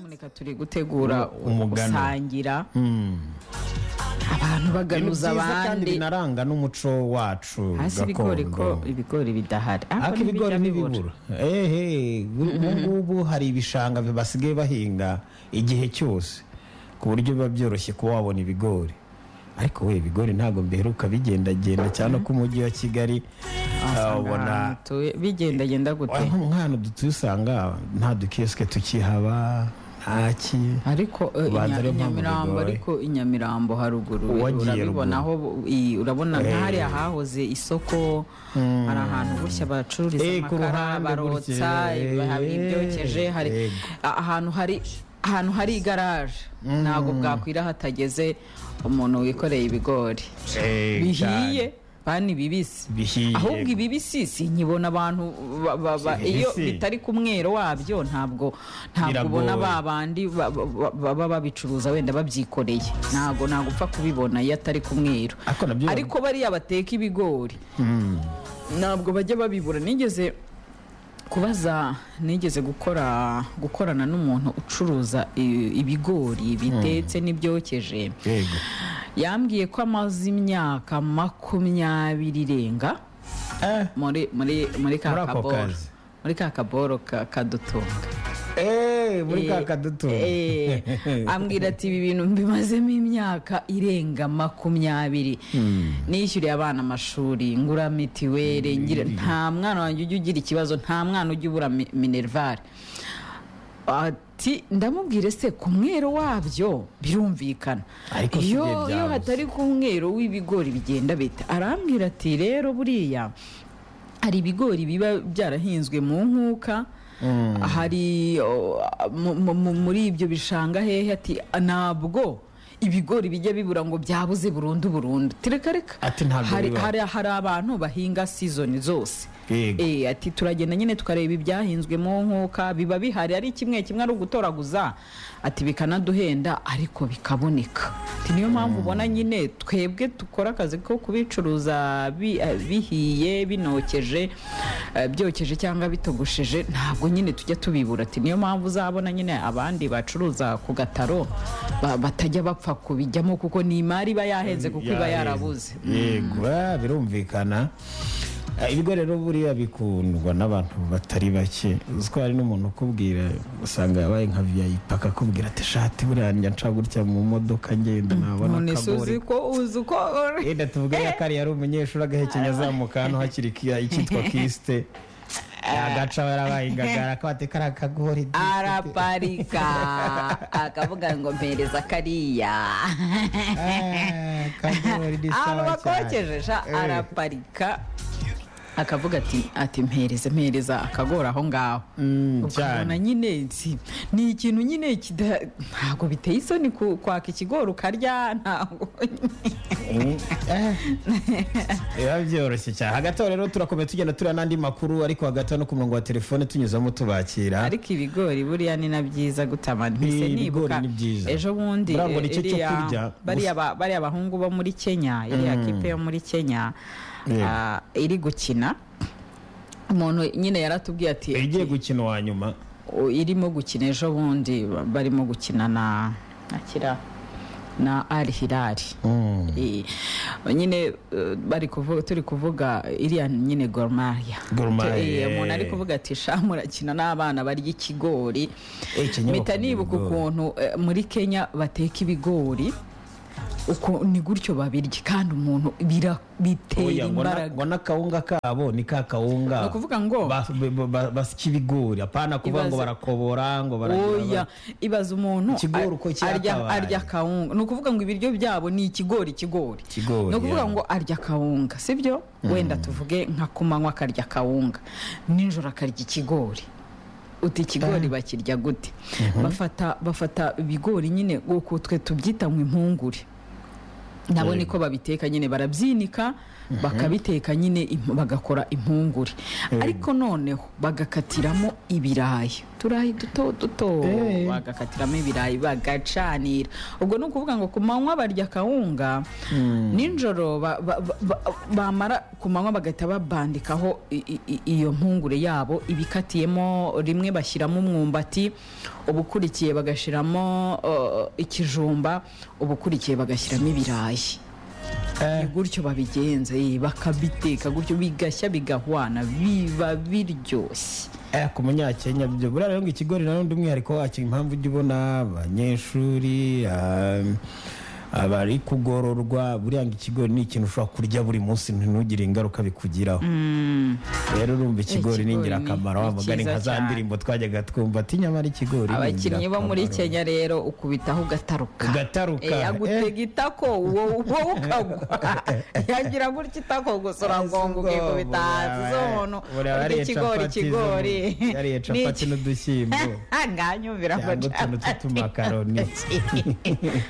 reka turi gutegura Umugano. gusangira Mm. abantu Ibintu baganuza byiza kandi abandi binaranga n'umuco wacu hasi ibigori ko gakondo ibigori bidahari ariko Ariko ibigori ntibijya bibura. n'ibibura ehe ubungubu hari ibishanga basigaye bahinga igihe cyose ku buryo biba byoroshye kuba wabona ibigori ariko we ibigori ntabwo biheruka bigendagenda cyane ko umujyi wa kigali ah, Wasanga ubona ahantu utuye- bigendagenda gute aho umwana dutuye usanga nta dukiyosike tukihaba ntaki ariko eh, Ubanza Inya- ariyo mpamvu inyamirambo bigoye. ariko inyamirambo haruguru Uwagiye urabibona aho ruguru. i- urabona Eh. nk'ahari hahoze isoko hari ahantu bushya bacururiza Eh, ku amakara ruhande barotsa gutya, eh, hari eh, ibyokeje hari yego. a- ahantu hari ahantu hari igaraje ntabwo bwakwira hatageze umuntu wikoreye ibigori bihiye bani bibisi bihiye ahubwo ibibisi sinkibona abantu ba- ba- ba- Ibibisi. iyo bitari ku mwero wabyo ntabwo ntabwo Biragoye. ubona ba bandi ba- ba- baba babicuruza wenda babyikoreye ntabwo ntabwo upfa kubibona iyo atari ku mwero Ariko nabyo- ariko bariya bateka ibigori ntabwo bajya babibura nigeze kubaza nigeze gukora gukorana n'umuntu ucuruza i- ibigori bitetse n'ibyokeje yego yambwiye ko amaze imyaka makumyabiri irenga eh. muri muri muri ka Muri ako kaboro kazi. muri ka kaboro ka- kadutunga Eh, muri ka Eh, kadutu eh, ambwira ati ibi bintu mbimazemo imyaka irenga makumyabiri nishyuriye abana amashuri ngura mitiweli ngira nta mwana wanjye ujya ugira ikibazo nta mwana ujya ubura mi- minervare ati ndamubwire se ku mwero wabyo birumvikana Ariko si byo iyo iyo byabuze. hatari ku mwero w'ibigori bigenda bita arambwira ati rero buriya hari ibigori biba byarahinzwe mu nkuka hari o, mu- mu- mu- muri ibyo bishanga hehe ati ntabwo ibigori bijya bibura ngo byabuze burundu burundu tireka reka Ati ntabwo hari, biba. hari, hari abantu bahinga sizoni zose Yego. Eh, ati turagenda nyine tukareba ibyahinzwe mu nkuka biba bihari ari kimwe kimwe ari ugutoraguza ati bikanaduhenda ariko bikaboneka Ati, niyo mpamvu ubona nyine twebwe dukora akazi ko kubicuruza bi- eh, bihiye binokeje eh, byokeje cyangwa bitogosheje ntabwo nyine tujya tubibura ati niyo mpamvu uzabona nyine abandi bacuruza ku gataro ba- batajya bapfa kubijyamo kuko ni imari iba yahenze kuko iba yarabuze yego ah, birumvikana Ah, ibigo rero buriya bikundwa n'abantu batari bake uzi ko hari n'umuntu ukubwira usanga yabaye nka vip akakubwira ati shati buriya njya nca gutya mu modoka ngenda nabona none se uzi akagori ko uzi uko yenda tuvuge ya kari yari umunyeshuri agahekenya azamuka hano hakiri ki- icyitwa kisite agaca yarabaye ingagara ko ati kari akagori di." araparika akavuga ngo mpereza kariya Ah, akagori di ahantu sawa cyane bakokeje sha Eh. araparika akavuga ati ati mpereze mpereza akagora aho ngaho Mm, ukabona cyane. nyine si- ni ikintu nyine kida- ntabwo biteye isoni ku- kwaka ikigori ukarya ntabwo biba byoroshye cyane hagati aho rero turakomeye tugenda tureba n'andi makuru ariko hagati aho no ku murongo wa telefone tunyuzamo tubakira ariko ibigori buriya ni na byiza gutamana mpise Ibigori nibuka ni byiza. ejo bundi Buriya ngo eh, ni cyo cyo iriya- kurya. bariya ba- bariya bahungu bo muri kenya iriya kipe yo muri kenya Yego. ah, iri gukina umuntu nyine yaratubwiye ati igiye gukina uwa nyuma o- irimo gukina ejo bundi ba- barimo gukina na na kira na al hilali Eh, nyine eh, bari kuvuga turi kuvuga iriya nyine gormaya Gor Mahia, eh. umuntu ari kuvuga ati sha murakina n'abana barya ikigori Eh, Kenya mpita bakunda nibuka ibigori. ukuntu eh, muri kenya bateka ibigori uko ni gutyo babirya kandi umuntu bira- bitera Oya, ngo na- imbaraga ngo n'akawunga kabo ni ka kawunga Ni ukuvuga ngo- Bas- ba- ba- ba- basya ibigori apana kuvuga ngo Ibaze- barakobora ngo oya baragira ibaza umuntu Ikigori ar- uko arya cyakabaye. arya kawunga ni ukuvuga ngo ibiryo byabo ni ikigori ikigori Ikigori, ni ukuvuga ya. ngo arya kawunga sibyo wenda tuvuge nka ku manywa akarya kawunga nijoro akarya ikigori uti ikigori bakirya gute bafata bafata ibigori nyine uku twe tubyita ngo impungure nabo niko babiteka nyine barabyinika bakabiteka nyine im- bagakora impungure ariko noneho bagakatiramo ibirayi uturayi duto duto Eh. bagakatiramo ibirayi bagacanira ubwo ni ukuvuga ngo ku manywa barya akawunga nijoro ba- ba- ba- ba- bamara ku manywa bagahita babandikaho i- i- i- iyo mpungure yabo ibikatiyemo rimwe bashyiramo umwumbati ubukurikiye bagashyiramo eh, ikijumba ubukurikiye bagashyiramo ibirayi ni gutyo babigenza eh, bakabiteka gutyo bigashya bigahwana biba biryoshye Eh, ku munyakenya byo buriya rero ngo ikigori na none umwihariko wacyo impamvu ujya ubona abanyeshuri ah, abari kugororwa buriya ngo ikigori ni ikintu ushobora kurya buri munsi ntugire ingaruka bikugiraho rero urumva ikigori ni Ikigori ingirakamaro ni- wa ni mugani nka cyiza za cyane. ndirimbo twajyaga twumva ati nyamara ikigori ni abakinnyi bo muri ingirakamaro." kenya rero ukubitaho ugataruka Ugataruka, Eh, eh. agutega itako wowe wowe ukagwa yagira gutya itako gusa uragonga ukikubita hasi zo umuntu Buriya urya bariye ikigori capati zo- ikigori yariye capati n'udushyimbo nganyumvira ngo cyangwa utuntu capati tw'utumakaroni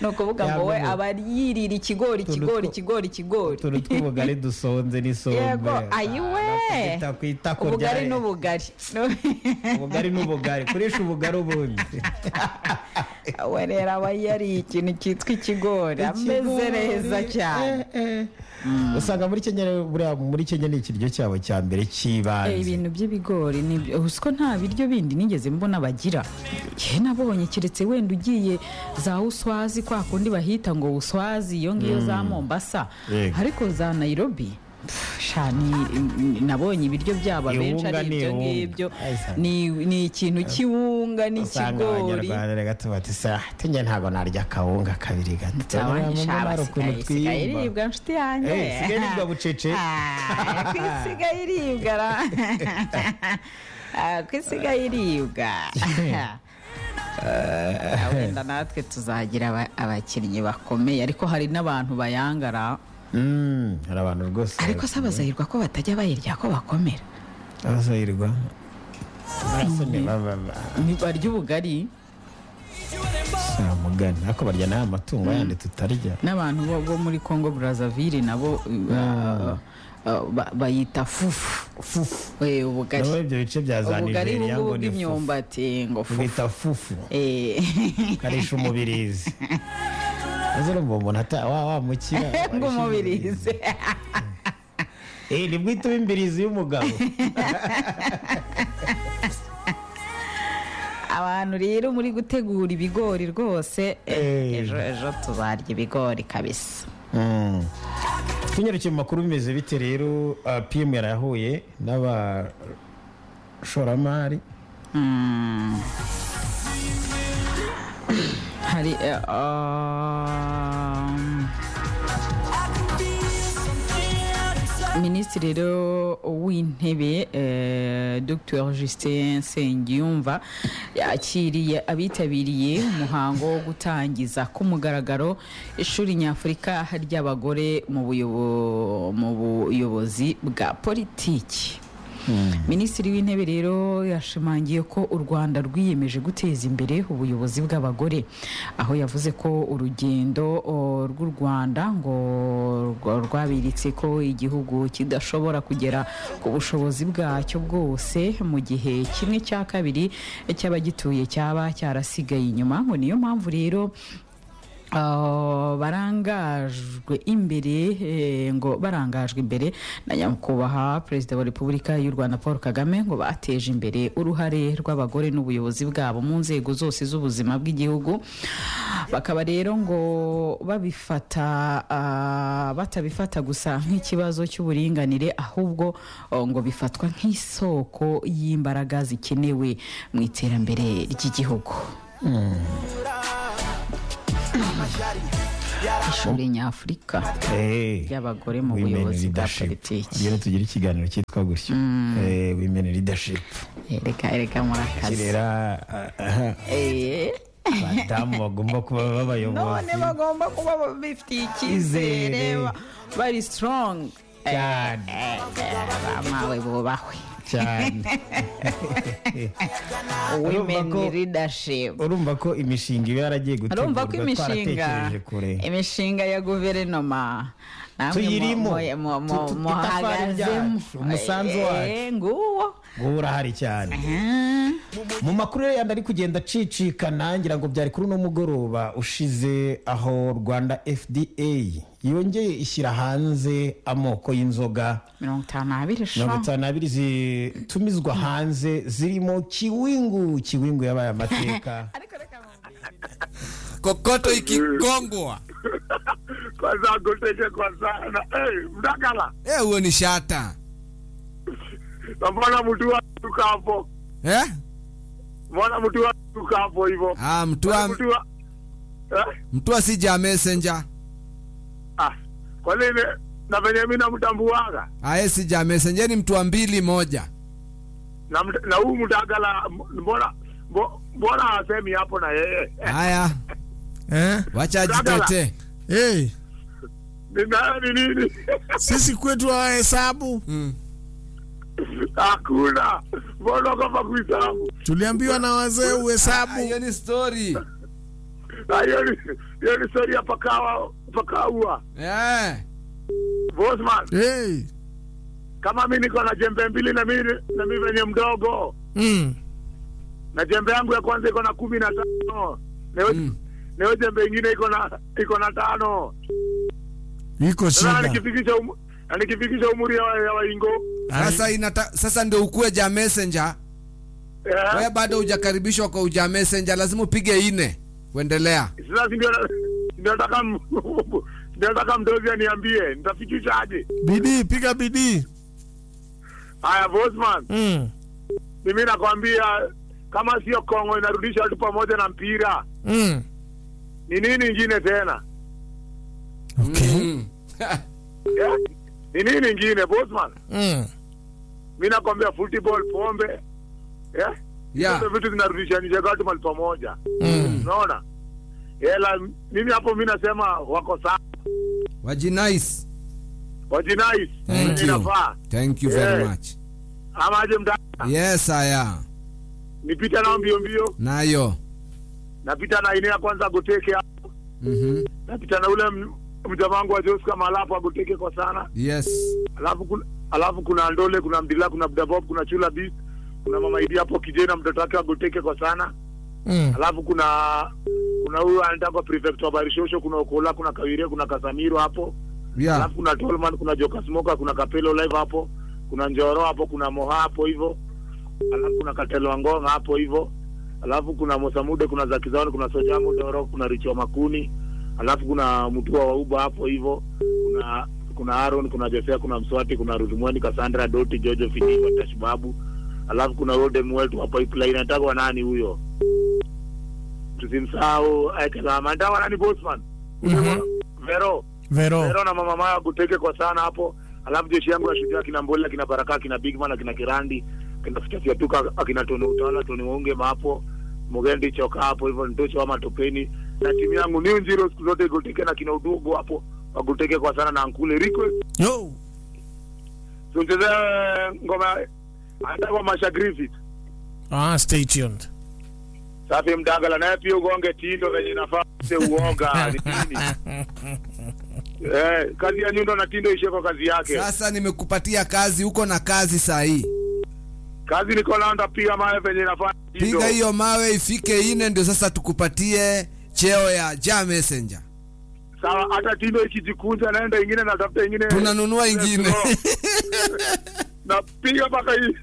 ni ukuvuga ngo we Cyangwa ngo- aba yirira ikigori Utuntu ikigori two- ikigori ikigori utuntu tw'ubugari dusonze n'isombe yego ayiwe Kwita ku itako ubugari rya- n'ubugari ubugari n'ubugari kurisha ubugari ubundi we rero aba yariye ikintu cyitwa ikigori ameze neza cyane Eh, eh. usanga muri kenya rero- buriya muri kenya ni ikiryo cyabo cya mbere Eh, cy'ibanze ibintu by'ibigori ni byo- uzi ko nta biryo bindi nigeze mbona bagira yewe nabonye keretse wenda ugiye za uswazi kwa kundi bahita ngo uswazi iyo ngiyo za mombasa Yego. ariko za nayirobi pff, sha, ni- nabonye ibiryo byabo abenshi Ihunga ari ni ibyo ihunga. ngibyo Ay, sa- ni ni ikintu cy'iwunga usanga n'ikigori abanyarwanda rero gato bati sa tinya ntabwo narya akawunga kabiri gato Abandi Ntabwo sha, hari ukuntu basigaye sigaye twiyumva. iribwa nshuti yanjye Eh, isigaye iribwa bucece. Ah, ko isigaye iribwa ra Ah, ko isigaye iribwa Ah, wenda natwe tuzagira aba- abakinnyi bakomeye ariko hari n'abantu bayangara Mm, hari abantu rwose ariko se abazahirwa ko batajya bayirya ko bakomera abazahirwa barasoni baba Ni- barya ubugari samugani ariko barya n'aya matungo yandi tutarya n'abantu bo bo muri congo brazzaville nabo uh, uh, ba- bayita fufu fufu Eh, ubugari nabo ibyo bice bya za ubugari nigeria bw'ubu ngo ni fufu bw'imyumbati ngo fufu bita fufu Eh, karisha umubirizi maze urumva umuntu ata- wa wamukira ngo umubirize Eh, ni bwite imbirizi y'umugabo abantu rero muri gutegura ibigori rwose eh, Eh. ejo ejo tuzarya ibigori kabisa Mm. tunyarukiye mu makuru bimeze bite rero ah, pm yarayahuye n'abashoramari Mm. hari eh, um, minisitiri rero w'intebe eh, dr justin nsengiyumva yakiriye abitabiriye umuhango wo gutangiza ku mugaragaro ishuri nyafurika ry'abagore mu buyobo- mu buyobozi bwa politiki minisitiri w'intebe rero yashimangiye ko u rwanda rwiyemeje guteza imbere ubuyobozi bw'abagore aho yavuze ko urugendo o, rw'u rwanda ngo rwa- rwabiritse ko igihugu kidashobora kugera ku bushobozi bwacyo bwose mu gihe kimwe cya kabiri cy'abagituye cyaba cyarasigaye inyuma ngo niyo mpamvu rero Ah, barangajwe imbere eh, ngo barangajwe imbere na nyakubahwa perezida wa repubulika y'u rwanda paul kagame ngo bateje imbere uruhare rw'abagore n'ubuyobozi bwabo mu nzego zose z'ubuzima bw'igihugu bakaba rero ngo babifata ah, batabifata gusa nk'ikibazo cy'uburinganire ahubwo oh, ngo bifatwa nk'isoko y'imbaraga zikenewe mu iterambere ry'igihugu ishuri nyafurika Eh. ry'abagore mu Women buyobozi bwa leadership. politiki Rero tugira ikiganiro cyitwa gutyo Eh, women leadership reka reka murakazi kirera aha, Eh, abadamu bagomba kuba none b'abayobozi bagomba kuba bifitiye icyizere Izere. ba- bari sitorongi cyane bamawe bubahwe cyane Urumva women ko- leadership urumva ko imishinga iba yaragiye urumva ko gutegurwa imishinga twaratekereje kure imishinga ya guverinoma namwe mu- Tuyirimo. mu- mu- mu- Tu- tu- itafari muhagazemo ryacu, umusanzu wacu. Eh, nguwo wowe urahari cyane Ah, mu makuru yandi ari kugenda acicikana ngira ngo byari kuri uno mugoroba ushize aho rwanda fda yongeye ishyira hanze amoko y'inzoga mirongo itanu n'abiri mirongo sha itanu n'abiri zitumizwa hanze zirimo kiwingu kiwingu yabaye amateka kokoto ikikongwa kwa zangu kwa sana Eh, mdakala eh, huo ni shata mbona mtu watuka hapo eh? mbona mtu watuka hapo hivyo ah, Mbona mtua, mtu wa- Eh? mtua sija messenger Ah, kwa nini na venye mi namtambuaga aye sija messenger ni mtua mbili moja na md- na huu mdakala m- mbona mbo- mbona asemi hapo na yeye haya eh? wacha jitete hey, ninayo ni nini sisi kwetu hawahesabu mm. hakuna mbona kama kuisabu tuliambiwa na wazee Ah, hiyo uhesabu ni story na hiyo ni hiyo ni stori ya pakawa pakaua eh. bosman hey. kama mi niko na jembe mbili na mi na mi venye mdogo mm. na jembe yangu ya kwanza iko na kumi na tano na hiyo- Mm. na hiyo jembe ingine iko na iko na tano iko sasa shida nikifikisha umu- na nikifikisha umri ya wa- ya waingo Sasa, inata, sasa ndio ukue ja messenger eh, wewe bado hujakaribishwa kwa uja messenger lazima upige ine kuendelea sasa si ndio ndio nataka m- ndio nataka mdozi aniambie nitafikisha aje bidii piga bidii haya bosman mm. mimi nakwambia kama sio kongo inarudisha watu pamoja na mpira mm. ni nini ingine tena okay. mm. Eh, ni nini ingine bosman mm. mi nakwambia football pombe eh? Yeah. Hizo vitu zinarudishanisha watu mahali pamoja unaona hela mimi hapo mi nasema wako sawa wajinais wajinais Thank you. inafaa thank you very Eh. much ama aje mda yes aya nipita nao mbio mbio nayo napita na ine ya kwanza agoteke hapo Mhm. napita na ule m- mjamaa wangu wa Josca Malapo agoteke kwa sana yes alafu kuna, alafu kuna Ndole kuna Mdila kuna Mdabob kuna Chula Beast kuna mama Idi hapo kijana mtoto wake agoteke kwa sana Mm. alafu kuna kuna huyu anaitwa prefect wa Barishosho, kuna Okola, kuna Kawire, kuna Kasamiro hapo yeah. alafu kuna Tolman, kuna Joka Smoka, kuna Kapelo live hapo, kuna Njoro hapo, kuna Moha hapo hivyo, alafu kuna Katelo Angonga hapo hivyo, alafu kuna Mosamude, kuna Zakizawani, kuna Sojamu Doro, kuna Richo Makuni, alafu kuna Mutua wa Uba hapo hivyo, kuna kuna Aaron, kuna Josea, kuna Mswati, kuna Ruthumwani, Cassandra Doti, Jojo Finiwa, Tashbabu, alafu kuna Rodem wetu hapo Pipeline, anataka nani huyo? Tusimsahau Aikalama, anataka nani Bosman? Mhm. Vero vero Vero na mama maya kuteke kwa sana hapo. Alafu jeshi yangu ya shujaa kina Mbolela, kina Baraka, kina Bigman, akina Kirandi, akina Fiatuka, akina Tony Utawala, Tony Waunge hapo. Mugendi choka hapo hivyo nitocho wa matopeni na timu yangu New Zero siku zote guteke na kina Udugu hapo waguteke kwa sana na ankule request yo tuncheze ngoma hata kwa Masha Griffith ah, stay tuned safi mdagala naye pia ugonge tindo venye nafaa se uoga ni nini eh, kazi ya nyundo na tindo ishie kwa kazi yake sasa nimekupatia kazi uko na kazi sahii kazi niko nayo ndapiga mawe venye nafanya hizo. piga hiyo mawe ifike ine ndio sasa tukupatie cheo ya ja messenger sawa hata tindo ikijikunja naenda ingine natafuta ingine tunanunua ingine napiga mpaka hii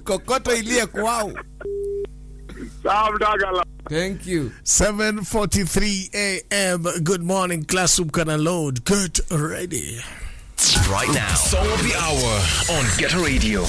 kokoto iliye kwao sawa mdagala thank you 7:43 a.m. Good morning, classroom kana load. Get ready. Right now. Song of the hour on Get Radio.